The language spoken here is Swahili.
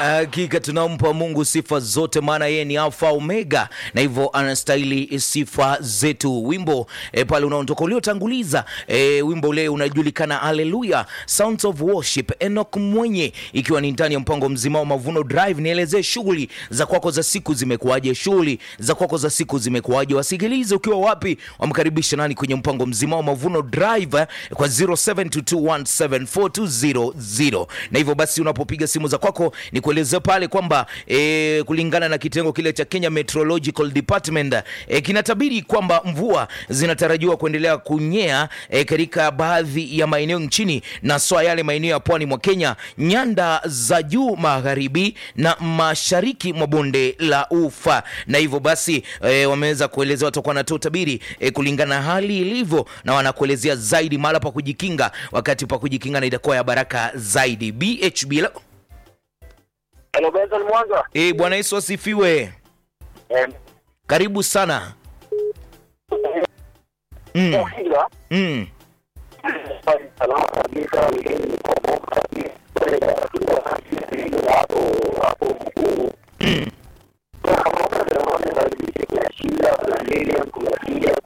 Hakika tunampa Mungu sifa zote, maana yeye ni Alfa Omega, na hivyo anastahili sifa zetu. Wimbo e, pale unaotoka uliotanguliza e, wimbo ule unajulikana Haleluya, Sounds of Worship, Enoch Mwenye, ikiwa ni ndani ya mpango mzima wa Mavuno Drive. Nielezee shughuli za kwako za siku zimekuwaje? Shughuli za kwako za siku zimekuwaje? Wasikilize ukiwa wapi, wamkaribisha nani kwenye mpango mzima wa Mavuno Drive eh, kwa 0722174200 na hivyo basi unapopiga simu za kwako ni kuelezea pale kwamba e, kulingana na kitengo kile cha Kenya Meteorological Department e, kinatabiri kwamba mvua zinatarajiwa kuendelea kunyea e, katika baadhi ya maeneo nchini na swa yale maeneo ya pwani mwa Kenya, nyanda za juu magharibi na mashariki mwa bonde la Ufa. Na hivyo basi e, wameweza kuelezea watakuwa wanatoa utabiri e, kulingana na hali ilivyo, na wanakuelezea zaidi mahala pa kujikinga, wakati pa kujikinga na itakuwa ya baraka zaidi. BHB la... Hello, Benson Mwanza. e, Bwana Yesu asifiwe. Eh, Karibu sana. Mm, Mwanza. mm. Salama kabisa.